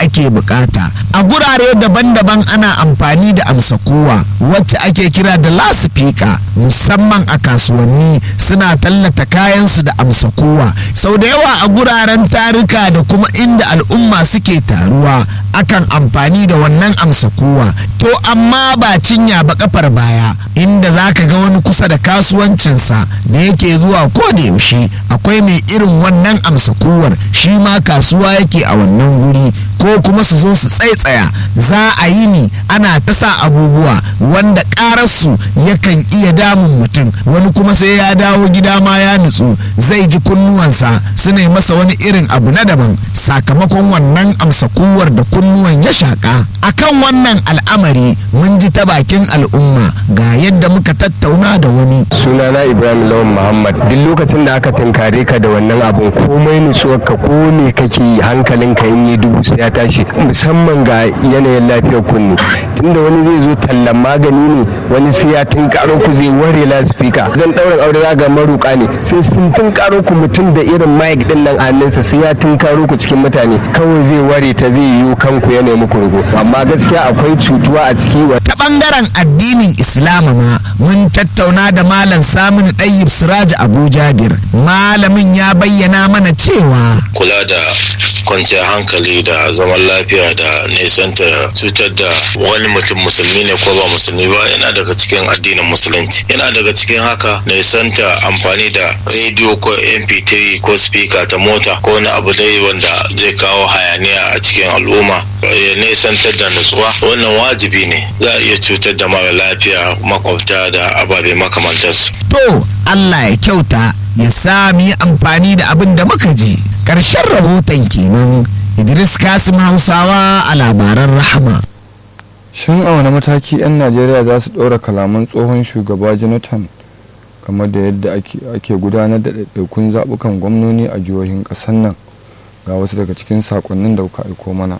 ake bukata a gurare daban-daban ana amfani da amsa kowa wacce ake kira da lasifika musamman a kasuwanni suna tallata kayansu da amsa kowa sau da yawa a guraren tarika da kuma inda al'umma suke taruwa akan amfani da wannan amsa kowa to amma ba cinya ba kafar baya inda za ka ga wani kusa da kasuwancinsa da yake zuwa ko da yaushe akwai mai irin wannan amsa kowar shi ma kasuwa yake a wannan guri ko kuma su zo su tsaitsaya za a yi ni ana ta sa abubuwa wanda ƙararsu yakan iya damun mutum wani kuma sai ya dawo gida ma ya nutsu zai ji kunnuwansa suna yi masa wani irin abu na daban sakamakon wannan amsa kuwar da kunnuwan ya shaƙa akan wannan al'amari mun ji ta bakin al'umma ga yadda muka tattauna da wani sunana ibrahim lawan muhammad duk lokacin da aka tunkare ka da wannan abun komai nutsuwarka ko me kake yi hankalinka in yi dubu sai ya tashi musamman ga yanayin lafiyar kunne tunda wani zai zo tallan magani ne wani sai ya tunkaro ku zai ware lasifika zan ɗaurin aure za ga maruka ne sai sun tunkaro ku mutum da irin mic din nan a hannunsa sai ya tunkaro ku cikin mutane kawai zai ware ta zai yiwu kanku ya nemi kurgo amma gaskiya akwai cutuwa a ciki ta bangaren addinin islama ma mun tattauna da malam samun ɗayyib siraj abu jabir malamin ya bayyana mana cewa kula da kwanciyar hankali da zaman lafiya da nesanta cutar da wani mutum musulmi ne ko ba musulmi ba yana daga cikin addinin musulunci yana daga cikin haka nesanta amfani da rediyo ko mp3 ko speaker ta mota ko wani abu dai wanda zai kawo hayaniya a cikin al'umma ya nesantar da nutsuwa wannan wajibi ne za a iya cutar da mara lafiya makwabta da ababe makamantarsu to allah ya kyauta ya sami amfani da abin da muka ji ƙarshen rahoton kenan idris kasim hausawa a labaran rahama shin a wani mataki 'yan najeriya za su ɗora kalaman tsohon shugaba jonathan game da yadda ake gudanar da ɗaiɗaikun zaɓukan gwamnoni a jihohin ƙasar nan ga wasu daga cikin saƙonnin da kuka aiko mana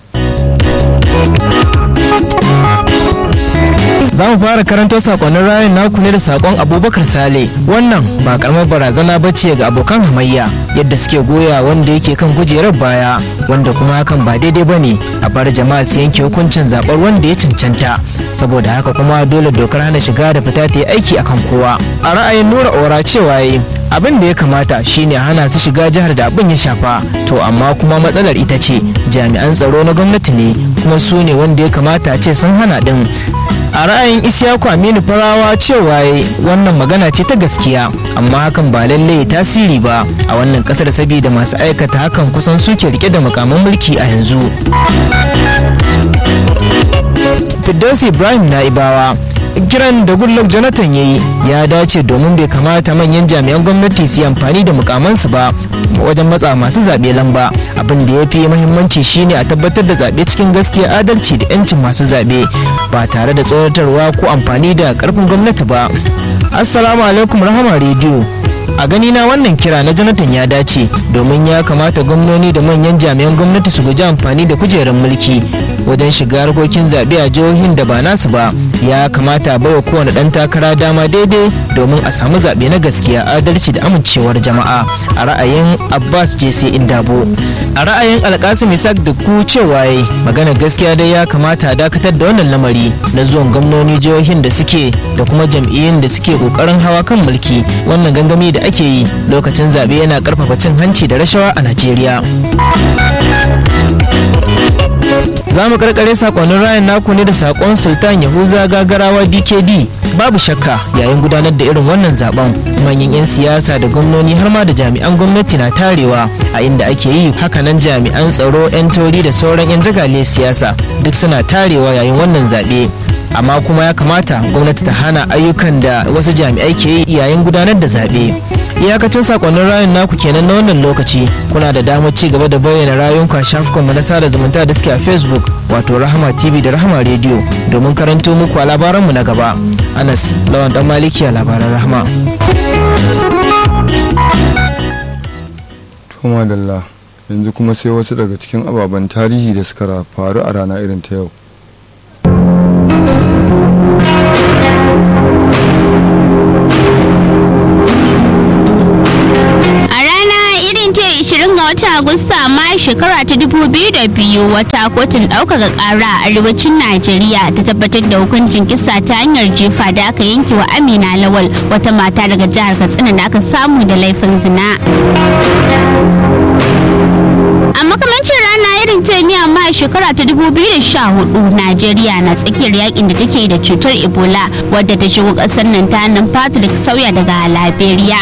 za mu fara karanto sakonnin rayun naku ne da sakon abubakar sale wannan ba karamar barazana ba ce ga abokan hamayya yadda suke goya wanda yake kan kujerar baya wanda kuma hakan ba daidai ba ne a bar jama'a su yanke hukuncin zaɓar wanda ya cancanta saboda haka kuma dole dokar hana shiga da fita ta yi aiki akan kowa a ra'ayin nura ora cewa yi abin da ya kamata shine hana su shiga jihar da abin ya shafa to amma kuma matsalar ita ce jami'an tsaro na gwamnati ne kuma su ne wanda ya kamata ce sun hana din a ra'ayin isyaku aminu farawa cewa wannan magana ce ta gaskiya amma hakan ba lallai tasiri ba a wannan kasar saboda masu aikata hakan kusan suke rike da makaman mulki a yanzu Firdausi Ibrahim na Ibawa kiran da Goodluck Jonathan ya yi ya dace domin bai kamata manyan jami'an gwamnati su yi amfani da mukamansu ba wajen matsa masu zaɓe lamba abin da ya fi muhimmanci shine a tabbatar da zaɓe cikin gaskiya adalci da 'yancin masu zaɓe ba tare da tsoratarwa ko amfani da ƙarfin gwamnati ba assalamu alaikum rahama rediyo a gani na wannan kira na jonathan ya dace domin ya kamata gwamnoni da manyan jami'an gwamnati su guji amfani da kujerar mulki wajen shiga harkokin zaɓe a jihohin da ba nasu ba ya kamata baiwa kowane ɗan takara dama daidai domin a samu zaɓe na gaskiya adalci da amincewar jama'a a ra'ayin abbas jc indabo a ra'ayin alkasim isaac da ku cewa yayi magana gaskiya dai ya kamata a dakatar da wannan lamari na zuwan gwamnoni jihohin da suke da kuma jam'iyyun da suke kokarin hawa kan mulki wannan gangami da ake yi lokacin zaɓe yana ƙarfafa cin hanci da rashawa a najeriya za mu karkare sakonnin rayan naku ne da sakon sultan yahuza gagarawa dkd babu shakka yayin gudanar da irin wannan zaben manyan 'yan siyasa da gwamnoni har ma da jami'an gwamnati na tarewa a inda ake yi hakanan jami'an tsaro 'yan tori da sauran 'yan jagale siyasa duk suna tarewa yayin wannan zaɓe amma kuma ya kamata gwamnati ta hana ayyukan da wasu jami'ai ke yi yayin gudanar da zaɓe iyakacin sakonnin rayun naku kenan na wannan lokaci kuna da damar ci gaba da bayyana rayunku a shafukanmu na sada zumunta da suke a facebook wato rahama tv da rahama radio domin karanto muku a labaranmu na gaba anas lawan dan maliki a labaran rahama Tuma Dalla yanzu kuma sai wasu daga cikin ababen tarihi da suka faru a rana irin ta yau. A rana irin ta 20 ga watan Agusta amma mayu shekara ta dubu biyu da biyu wata kotun ɗaukaka ƙara a arewacin najeriya ta tabbatar da hukuncin kisa ta hanyar jefa da aka yanke wa amina lawal wata mata daga jihar katsina da aka samu da laifin zina a makamancin rana irin ta ne amma a shekara ta 2014 najeriya na tsakiyar yakin da take da cutar ebola wadda ta shigo kasar nan ta hannun patrick sauya daga liberia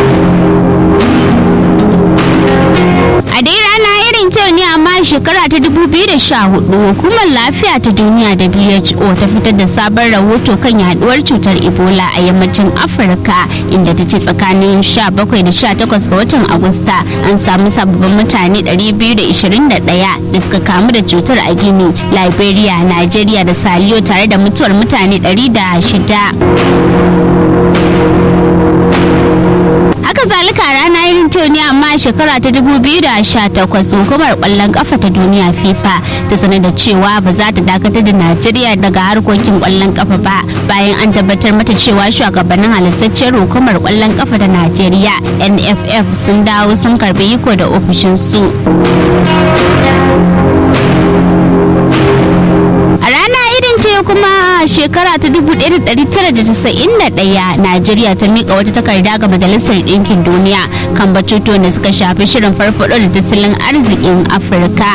a dai rana irin ta ne amma a shekara ta 2014 hukumar lafiya ta duniya who ta fitar da sabon rahoto kan yaduwar cutar ebola a yammacin afirka inda ta ce tsakanin 17 da 18 ga watan agusta an samu sababbin mutane 221 da suka kamu da cutar a gini liberia nigeria da saliyo tare da mutuwar mutane 106 haka zalika rana irin ta ne amma a shekara ta 2018 hukumar kwallon kafa ta duniya fifa ta sanar da cewa ba za ta dakatar da najeriya daga harkokin kwallon kafa ba bayan an tabbatar mata cewa shugabannin halittacciyar hukumar kwallon kafa ta najeriya nff sun dawo sun karbi iko da ofishinsu a rana irin ta kuma shekara ta 1991 najeriya ta mika wata takarda ga majalisar ɗinkin duniya kan batutuwan da suka shafi shirin farfaɗo da tattalin arzikin afirka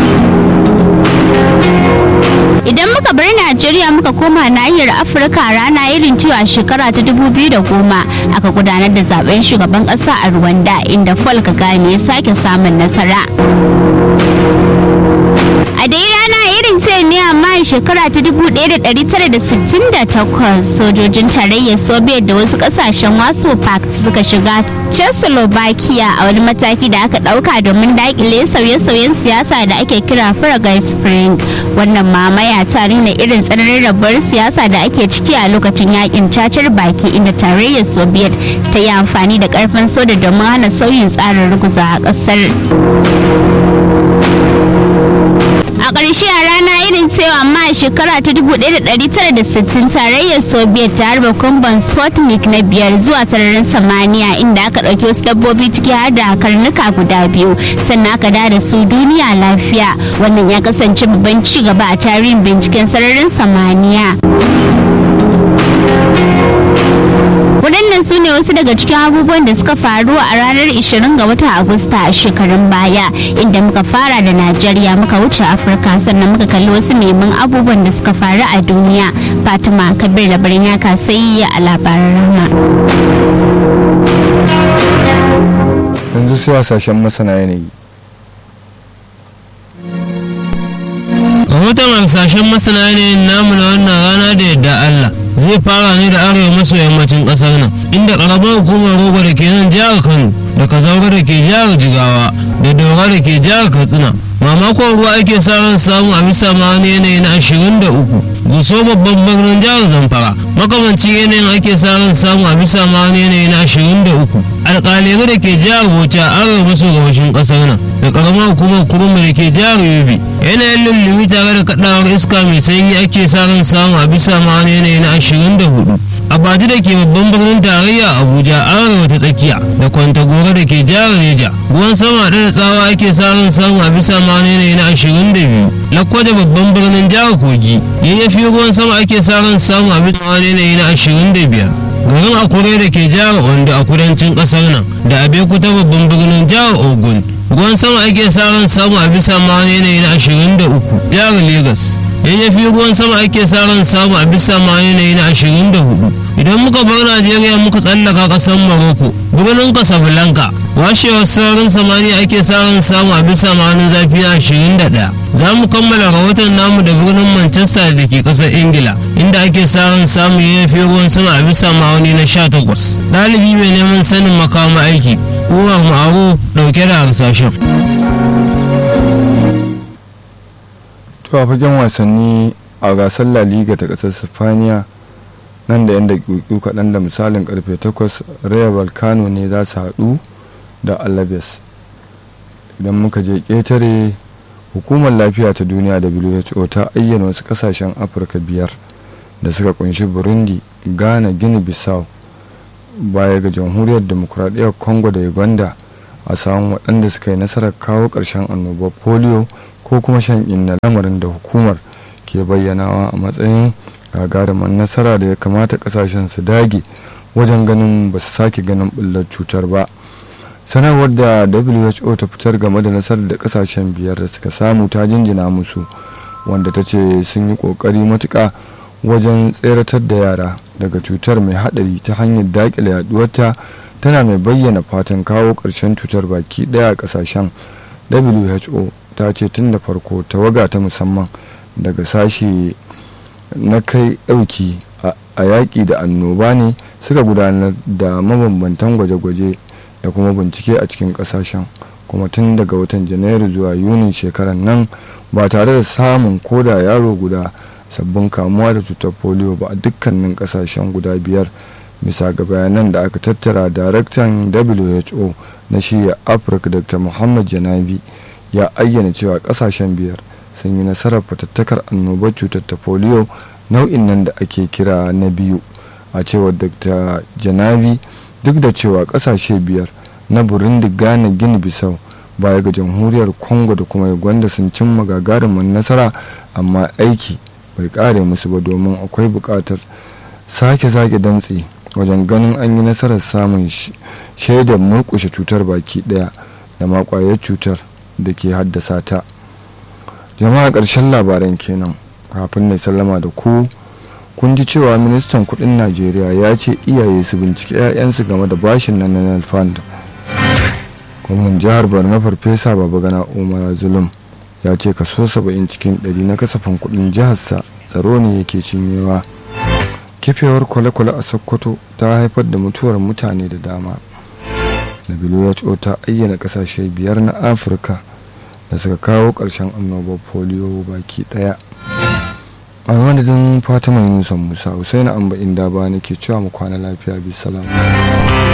idan muka bar najeriya muka koma nahiyar afirka rana irin cewa shekara ta 2010 aka gudanar da zaben shugaban ƙasa a rwanda inda paul kagame ya sake samun nasara a dai rana irin ta ne amma shekara ta 1968 sojojin tarayyar soviet da wasu kasashen wasu pact suka shiga czechoslovakia a wani mataki da aka dauka domin dakile sauye-sauyen siyasa da ake kira Prague spring wannan mamaya ta nuna irin tsananin rabuwar siyasa da ake ciki a lokacin yakin cacar baki inda tarayyar soviet ta yi amfani da karfin soda domin hana sauyin tsarin ruguza a kasar a ƙarshe a rana irin cewa amma a shekara ta 1960 tarayyar soviet ta harba kumban sputnik na biyar zuwa sararin samaniya inda aka ɗauki wasu dabbobi ciki har da karnuka guda biyu sannan aka da su duniya lafiya wannan ya kasance babban ci gaba a tarihin binciken sararin samaniya waɗannan su ne wasu daga cikin abubuwan da suka faru a ranar 20 ga watan agusta a shekarun baya inda muka fara da najeriya muka wuce afirka sannan muka kalli wasu neman abubuwan da suka faru a duniya fatima kabir da barin yaka sai a labaran rama yanzu sai hasashen masana yanayi rahoton harsashen masana yanayin namu na wannan rana da yadda allah zai fara ne da arewa maso yammacin kasar nan inda karamar hukumar rogo da ke nan jihar kano da kazaura da ke jihar jigawa da daura da ke jihar katsina mamakon ruwa ake sa ran samu a bisa ma wani yanayi na ashirin da uku guso babban birnin jihar zamfara makamancin yanayin ake sa ran samu a bisa ma wani yanayi na ashirin da uku alƙaliru da ke jihar bauchi arewa maso gabashin ƙasar nan da ƙaramar hukumar kurmi da ke jihar yobe yanayin lullumi tare da kaɗawar iska mai sanyi ake sa ran samu a bisa ma wani yanayi na ashirin da hudu abaji da ke babban birnin tarayya abuja arewa ta tsakiya da kwantagora da ke jihar neja ruwan sama da tsawa ake sa ran samu a bisa ma wani yanayi na ashirin da biyu lakwaje babban birnin jihar kogi yayyafi ruwan sama ake sa ran samu a bisa ma wani yanayi na ashirin da biyar garin akure da ke jihar ondo a kudancin kasar nan da abekuta babban birnin jihar ogun ruwan sama ake sa ran samu a bisa ma wani yanayi na ashirin da uku jihar lagos yayyafi ruwan sama ake sa ran samu a bisa ma yanayi na ashirin da hudu idan muka bar najeriya muka tsallaka kasar morocco birnin casablanca washewar sararin samaniya ake sa ran samu a bisa ma wani zafi na ashirin da ɗaya za mu kammala rahoton namu da birnin manchester da ke kasar ingila inda ake sa ran samu yayyafi ruwan sama a bisa ma'auni na sha takwas ɗalibi mai neman sanin makama aiki umar ma'aru ɗauke da harsashen to a fagen wasanni a gasar la liga ta kasar sifaniya nan da yan daƙiƙu kaɗan da misalin karfe 8 raya balkano ne za su haɗu da alabes idan muka je ƙetare hukumar lafiya ta duniya who ta ayyana wasu ƙasashen afirka biyar da suka kunshi burundi ghana guinea bissau baya ga jamhuriyar demokuraɗiyyar congo da uganda a samun waɗanda suka yi nasarar kawo ƙarshen annobar polio ko kuma shan inna lamarin da hukumar ke bayyanawa a matsayin gagarumin nasara da ya kamata ƙasashen su dage wajen ganin ba su sake ganin ɓullar cutar ba sanarwar da who ta fitar game da nasarar da ƙasashen biyar da suka samu ta jinjina musu wanda ta ce sun yi ƙoƙari matuƙa wajen tseratar da yara daga cutar mai haɗari ta hanyar daƙile yaduwarta tana mai bayyana fatan kawo ƙarshen cutar baki ɗaya a ƙasashen who ta ce tun da farko tawaga ta musamman daga sashe na kai ɗauki a yaƙi da annoba ne suka gudanar da mabambantan gwaje-gwaje da kuma bincike a cikin ƙasashen kuma tun daga watan janairu zuwa yunin shekarar nan ba tare da samun koda yaro guda sabbin kamuwa da cutar polio ba a dukkanin ƙasashen guda biyar bisa ga bayanan da aka tattara daraktan who na shirya afirka dr muhammad janabi ya ayyana cewa kasashen biyar sun yi nasarar fatattakar annobar cutar ta polio nau'in nan da ake kira na biyu a cewar dr janabi duk da cewa kasashe biyar na burundi ghana gini bisau baya ga jamhuriyar congo da kuma uganda sun cimma gagarumin nasara amma aiki bai kare musu ba domin akwai buƙatar sake zage damtse wajen ganin an yi nasarar samun shaidar murkushe cutar baki daya da makwayar cutar da ke haddasa ta jama'a ƙarshen labaran kenan kafin na sallama da ku kun ji cewa ministan kudin najeriya ya ce iyaye su bincike 'ya'yansu game da bashin na national fund gwamnan jihar borno farfesa babagana umar zulum ya ce kaso 70 cikin 100 na kasafin kudin jiharsa tsaro ne yake cinyewa kifewar kwale-kwale a sokoto ta haifar da mutuwar mutane da dama who ta ayyana kasashe biyar na afirka da suka kawo ƙarshen annobar polio baki ɗaya a madadin fatima yunusa musa husaina amba inda ba nake cewa mu kwana lafiya bisalam